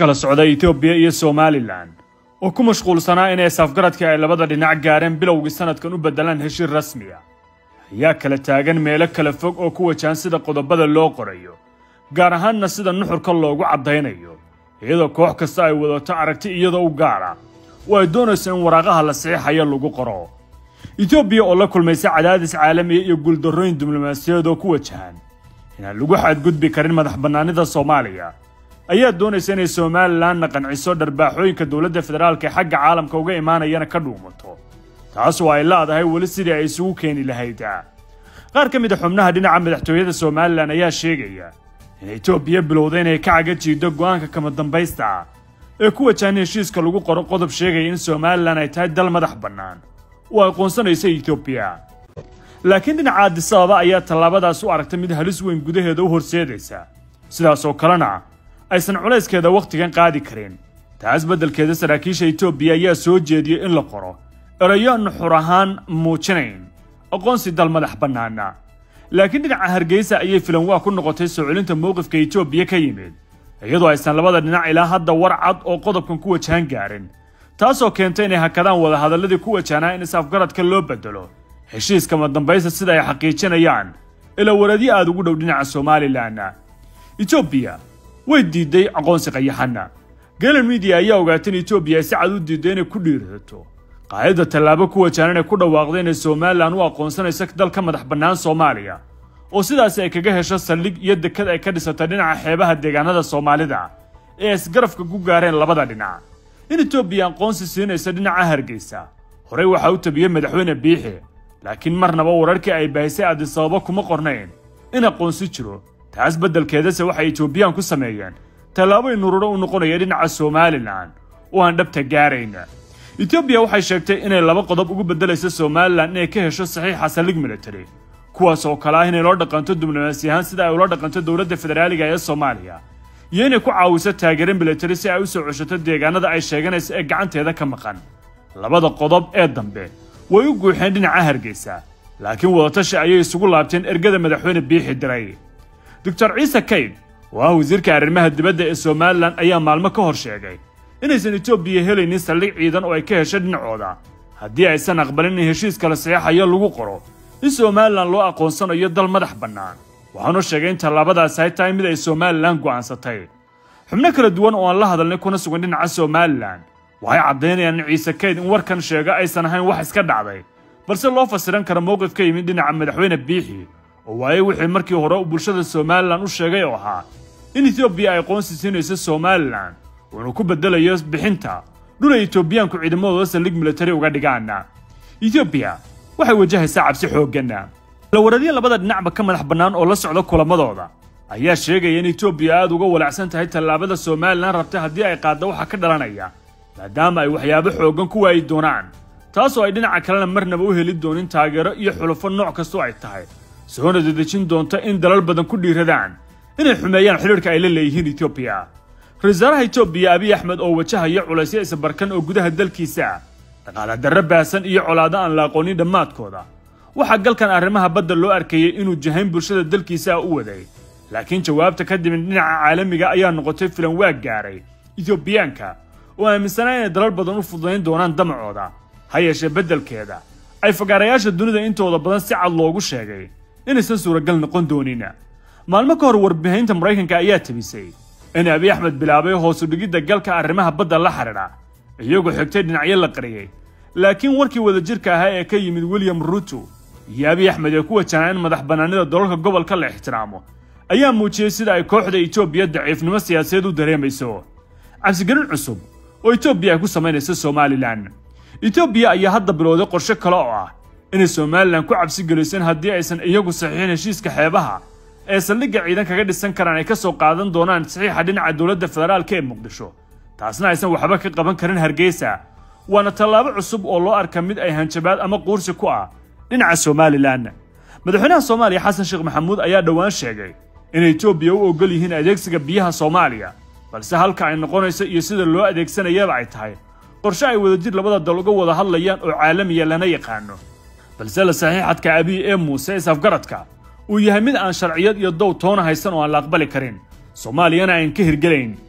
kala socda etoobiya iyo somalilan oo ku mashquulsanaa inay safgaradkii ay labada dhinac gaareen bilowgii sanadkan u beddelaan heshiir rasmiya ayaa kala taagan meelo kala fog oo ku wajahan sida qodobada loo qorayo gaar ahaanna sida nuxurka loogu caddaynayo iyadoo koox kasta ay wadato aragti iyadoo u gaara oo ay doonayso in waraaqaha la saxiixayo lagu qoro etoobiya oo la kulmaysa cadaadis caalamiya iyo guuldarrooyin diblomaasiyadeed oo ku wajahan inaan lagu xadgudbi karin madax bannaanida soomaaliya ayaa doonaysa inay somalilanna qanciso dharbaaxooyinka dowladda federaalka ee xagga caalamka uga imaanayana ka dhuumato taas oo ay laadahay weli sidii ay isugu keeni lahayd qaar ka mid a xubnaha dhinaca madaxtooyada somalilan ayaa sheegaya in etoobiya bilowda inay ka caga jiido go'aanka kama dambaysta ah ee ku wajahan heshiiska lagu qoro qodob sheegaya in somalilan ay tahay dal madax bannaan oo aqoonsanaysa etoobiya laakiin dhinaca adisababa ayaa tallaabadaas u aragtay mid halis weyn gudaheeda u horseedaysa sidaas oo kalena aysan culayskeeda wakhtigan qaadi karin taas beddelkeeda saraakiisha etoobiya ayaa soo jeediyey in la qoro erayo nuxur ahaan muujinayn aqoonsi dal madax bannaana laakiin dhinaca hargeysa ayay filan waa ku noqotay soo celinta mowqifka etoobiya ka yimid iyadoo aysan labada dhinac ilaa hadda war cad oo qodobkan ku wajahan gaarin taasoo keentay inay hakadaan wadahadalladii ku wajahnaa in is-afgaradka loo beddelo heshiiska madambaysta sida ay xaqiijinayaan ilaa waradyo aada ugu dhow dhinaca somalilan etoobiya way diiday aqoonsi qayaxana galan midiya ayaa ogaatay in etoobiya ay si cad u diiday inay ku dhiirato qaadida tallaabo ku wajahan inay ku dhawaaqdo inay somalilan u aqoonsanayso dal ka madax bannaan soomaaliya oo sidaasi ay kaga hesho saldhig iyo dekad ay ka dhisatay dhinaca xeebaha deegaanada soomaalida ee isgarafka ku gaareen labada dhinac in etoobiya aqoonsi siinaysa dhinaca hargeysa horey waxaa u tabiyey madaxweyne biixi laakiin marnaba wararkii ay baahisay adisababo kuma qornayn in aqoonsi jiro taas beddelkeedase waxay etoobiyaan ku sameeyeen tallaabo inururo u noqonaya dhinaca somalilan oo aan dhabta gaarayn etoobiya waxay sheegtay inay laba qodob ugu beddelayso somalilan inay ka hesho saxiixa saldhig military kuwaas oo kale ah inay loo dhaqanto diblomaasi ahaan sida ay ula dhaqanto dowladda federaaliga ee soomaaliya iyo inay ku caawiso taageero military si ay u soo ceshato deegaanada ay sheeganaysa ee gacanteeda ka maqan labada qodob ee dambe way u guuxeen dhinaca hargeysa laakiin wadatashi ayay isugu laabteen ergada madaxweyne biixi diray doctor ciise kayd oo ah wasiirka arrimaha dibadda ee somalilan ayaa maalmo ka hor sheegay inaysan etoobiya helaynin saldhig ciidan oo ay ka hesho dhinacooda haddii aysan aqbalin in heshiiska la saxeexayo lagu qoro in somalilan loo aqoonsanayo dal madax bannaan waxaanu sheegay in tallaabadaasi ay tahay mid ay somalilan go'aansatay xubno kala duwan oo aan la hadalnay kuna sugan dhinaca somalilan waxay caddaynayaan in ciise kayd in warkan sheega aysan ahayn wax iska dhacday balse loo fasiran karo mowqif ka yimid dhinaca madaxweyne biixi oo waayey wixii markii hore uu bulshada somalilan u sheegay oo ahaa in etoobiya ay aqoonsi siinayso somalilan uuna ku beddelayo bixinta dhul ay etoobiyaanku ciidamadooda saldhig militari uga dhigaan etoobiya waxay wajahaysaa cabsi xooggan lawaradyo labada dhinacba ka madax bannaan oo la socda kulamadooda ayaa sheegaya in etoobiya aada uga walacsan tahay tallaabada somalilan rabtay haddii ay qaadda waxa ka dhalanaya maadaama ay waxyaabo xooggan ku waayi doonaan taasoo ay dhinaca kalena marnaba u heli doonin taageero iyo xulufo nooc kastoo ay tahay soona dedejin doonta in dalal badan ku dhiiradaan inay xumeeyaan xidhiirka ay la leeyihiin etoobiya ra-isul wasaaraha etoobiya abiy axmed oo wajahaya culaysyo isbarkan oo gudaha dalkiisa dhaqaala darro baahsan iyo colaado aan la aqoonin dhammaadkooda waxaa galkan arrimaha badda loo arkayey inuu jahayn bulshada dalkiisa u waday laakiin jawaabta ka dimin dhinaca caalamiga ayaa noqotay filan waag gaaray etoobiyaanka oo aaminsanaa inay dalal badan u fududayn doonaan damacooda ha yeeshee beddelkeeda ay fagaarayaasha dunida intooda badan si cad loogu sheegay inaysan suuragal noqon doonin maalmo ka hor warbihaynta maraykanka ayaa tabisay in abiy axmed bilaabay hoosu dhigidda galka arrimaha badda la xidhiidha iyagoo xigtay dhinacyo la qariyey laakiin warkii wadajirka ahaa ee ka yimid william ruto iyo abiy axmed ee ku wajahnaa in madax bannaanida dalalka gobolka la ixtiraamo ayaa muujiyey sida ay kooxda etoobiya daciifnimo siyaasadeed u dareemayso cabsigelin cusub oo etoobiya ay ku samaynayso somalilan etoobiya ayaa hadda bilowday qorshe kale oo ah inay somalilan ku cabsi geliso in haddii aysan iyagu saxiixin heshiiska xeebaha ee saldhigga ciidan kaga dhisan karaan ay ka soo qaadan doonaan saxiixa dhinaca dowladda federaalka ee muqdisho taasna aysan waxba ka qaban karin hargeysa waana tallaabo cusub oo loo arka mid ay hanjabaad ama quursi ku ah dhinaca somalilan madaxweynaha soomaaliya xasan sheekh maxamuud ayaa dhowaan sheegay in etoobiya u ogol yihiin adeegsiga biyaha soomaaliya balse halka ay noqonayso iyo sida loo adeegsanayaba ay tahay qorshe ay wadajir labada dal uga wada hadlayaan oo caalamiya lana yaqaano balse la saxiixadka abiy ee muuse isafgaradka uu yahay mid aan sharciyad iyo dow toona haysan oo aan la aqbali karin soomaaliyana ayn ka hirgelayn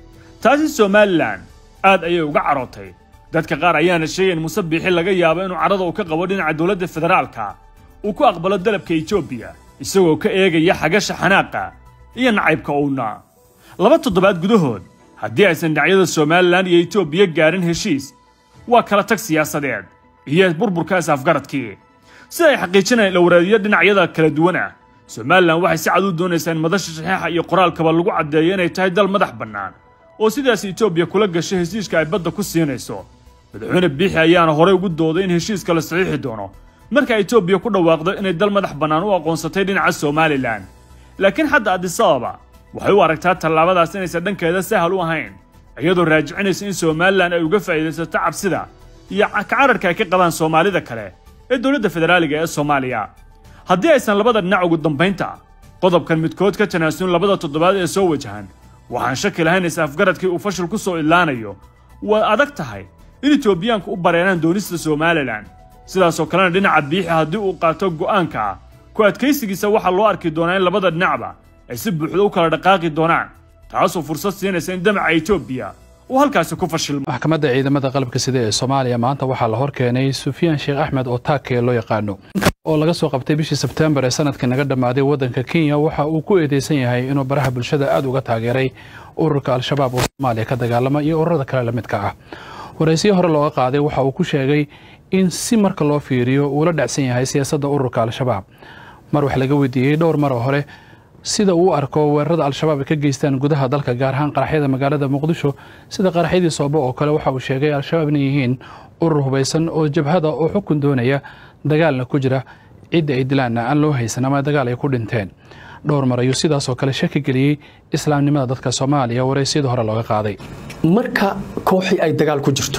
taasi somalilan aad ayay uga carootay dadka qaar ayaana sheegay in muse biixi laga yaabo inuu cadhada uu ka qabo dhinaca dowladda federaalka uu ku aqbalo dalabka etoobiya isagoo ka eegaya xagasha xanaaqa iyo nacaybka uuna laba toddobaad gudahood haddii aysan dhinacyada somalilan iyo etoobiya gaarin heshiis waa kala tag siyaasadeed iyo burburka is-afgaradkii sida ay xaqiijinayaan dhowraadiyo dhinacyada kala duwan ah somalilan waxay si cad u doonaysaa in madasha saxiixa iyo qoraalkaba lagu caddeeyo inay tahay dal madax bannaan oo sidaas etoobiya kula gashay heshiiska ay badda ku siinayso madaxweyne biixi ayaana horey ugu dooday in heshiiska la saxiixi doono marka etoobiya ku dhawaaqdo inay dal madax bannaan u aqoonsatay dhinaca somalilan laakiin hadda adisababa waxay u aragtaa tallaabadaas inaysan dhankeeda sahal u ahayn iyadoo raajicinaysa in somalilan ay uga faa'iidaysato cabsida iyo kacararka ay ka qabaan soomaalida kale ee dowladda federaaliga ee soomaaliya haddii aysan labada dhinac ugu dambaynta qodobkan midkood ka tanaasulin labada toddobaad ee soo wajahan waxaan shaki lahayn is-afgaradkii uu fashil ku soo idlaanayo waa adag tahay in etoobiyaanku u bareeraan doonista somalilan sidaasoo kalena dhinaca biixi haddii uu qaato go'aanka ah ku adkaysigiisa waxaa loo arki doonaa in labada dhinacba ay si buuxda u kala dhaqaaqi doonaan taasoo fursad siinaysa in damaca etoobiya uu halkaasi ku fashilmo maxkamadda ciidamada qalabka sida ee soomaaliya maanta waxaa la horkeenay sufyaan sheekh axmed oo taakee loo yaqaano oo laga soo qabtay bishii sebtembar ee sanadkii naga dhammaaday waddanka kenya waxa uu ku eedeysan yahay inuu baraha bulshada aad uga taageeray ururka al-shabaab oo soomaaliya ka dagaalama iyo ururada kale la midka ah waraysiyo hore looga qaaday waxa uu ku sheegay in si marka loo fiiriyo uu la dhacsan yahay siyaasadda ururka al-shabaab mar wax laga weydiiyey dhowr mar oo hore sida uu arko weerarada al-shabaab ay ka geystaan gudaha dalka gaar ahaan qaraxyada magaalada muqdisho sida qaraxyadii soobo oo kale waxa uu sheegay al-shabaab inay yihiin urur hubaysan oo jabhada oo xukun doonaya dagaalna ku jira cidda ay dilaanna aan loo haysan ama dagaal ay ku dhinteen dhowr mar ayuu sidaasoo kale shaki geliyey islaamnimada dadka soomaaliya waraysyada hore looga qaaday marka kooxii ay dagaal ku jirto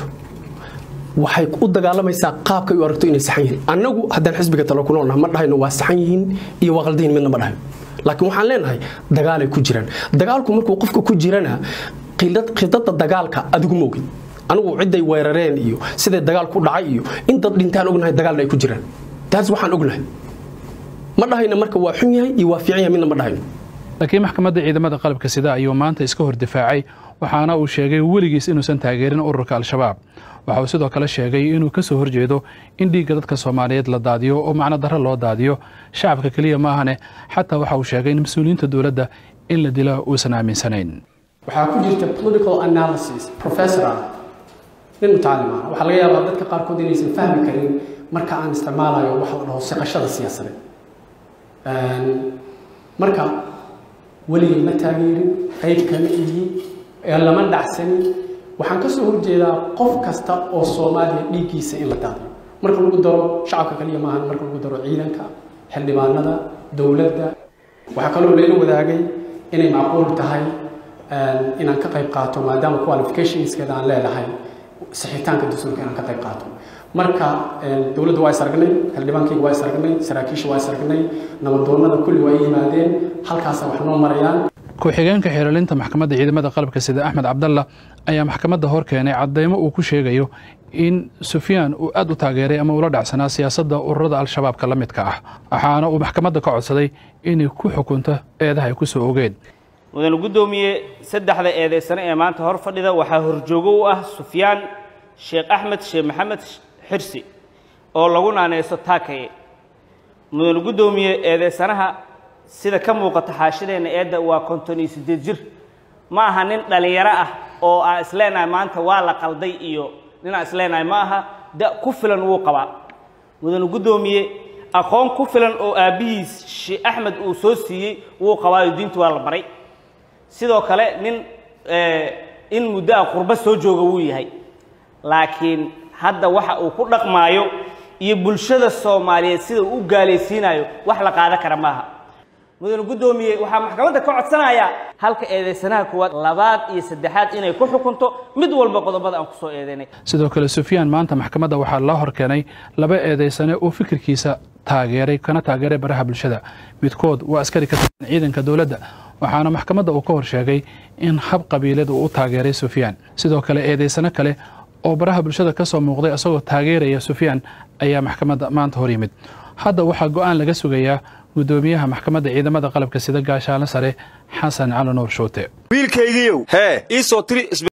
waxay u dagaalamaysaa qaabkay u aragto inay saxan yihiin annagu haddaan xisbiga talo ku noolnaha ma dhahayno waa saxan yihiin iyo waa qaldayin midna ma dhahayno laakiin waxaan leenahay dagaalay ku jiraan dagaalku markuu qofka ku jirana khidada dagaalka adigu ma ogin anigu cidday weerareen iyo siday dagaal ku dhacay iyo in dad dhintaan ognahay dagaalna ay ku jiraan taas waxaan ognahay ma dhahayno marka waa xun yahay iyo waa fiican yahay midna ma dhahayno laakiin maxkamadda ciidamada qalabka sida ayuu maanta iska hor difaacay waxaana uu sheegay weligiis inuusan taageerin ururka al-shabaab waxa uu sidoo kale sheegay inuu ka soo horjeedo in dhiigga dadka soomaaliyeed la daadiyo oo macno darro loo daadiyo shacabka keliya maahane xataa waxa uu sheegay in mas-uuliyiinta dowladda in la dilo uusan aaminsanayn waxaa ku jirta political analysis professor ah nin mutacallim ah waxaa laga yaabaa dadka qaarkood inaysan fahmi karin marka aan isticmaalayo waxa la dhaho siqashada siyaasadeed marka weligay ma taageerin qayb kama ihi lama dhacsanin waxaan ka soo horjeedaa qof kasta oo soomaaliya dhiiggiisa in la daadiyo marka lagu daro shacabka kaliya maahan marka lagu daro ciidanka xildhibaanada dowladda waxaa kaloo layla wadaagay inay macquul tahay inaan ka qayb qaato maadaama qualificationskeeda aan leedahay sixitaanka dastuurka inaan ka qayb qaato marka dowladda waa isaragnay xildhibaankayga waa isaragnay saraakiisha waa isaragnay nabadoonnada kulli waa yimaadeen halkaasa wax noo marayaan ku-xigeenka xeeralinta maxkamadda ciidamada qalabka sida axmed cabdalla ayaa maxkamadda hor keenay caddaymo uu ku sheegayo in sufyaan uu aad u taageeray ama ula dhacsanaa siyaasadda ururada al-shabaabka la midka ah waxaana uu maxkamadda ka codsaday inay ku xukunto eedaha ay ku soo ogeen mudane guddoomiye saddexda eedaysane ee maanta hor fadhida waxaa horjoogo u ah sufyaan sheekh axmed sheekh maxamed xirsi oo lagu naaneyso taakaye mudane guddoomiye eedaysanaha sida ka muuqata xaashideenna eedda waa konton iyo siddeed jir ma aha nin dhallinyaro ah oo aan isleenahay maanta waa la qalday iyo nin aan isleenahay ma aha da ku filan wuu qabaa mudane guddoomiye aqoon ku filan oo aabbihiis sheekh axmed uu soo siiyey wuu qabaayo diintu waa la baray sidoo kale nin in muddo a qurbo soo jooga wuu yahay laakiin hadda waxa uu ku dhaqmaayo iyo bulshada soomaaliyeed sida uu u gaalaysiinayo wax la qaadan kara maaha mudane guddoomiye waxaa maxkamadda ka codsanayaa halka eedaysanaha kuwaad labaad iyo saddexaad inay ku xukunto mid walba qodobada aan ku soo eedaynay sidoo kale sufyaan maanta maxkamadda waxaa loo hor keenay laba eedaysane oo fikirkiisa taageeray kana taageeray baraha bulshada midkood waa askari ka tirsan ciidanka dowladda waxaana maxkamadda uu ka hor sheegay in hab qabiileed uu u taageeray sufyaan sidoo kale eedaysano kale oo baraha bulshada ka soo muuqday isagoo taageeraya sufyaan ayaa maxkamadda maanta hor yimid hadda waxaa go'aan laga sugayaa gudoomiyaha maxkamadda ciidamada qalabka sida gaashaanle sare xasan cali nuur shuute wiilkaygiiow hee ii soo tiri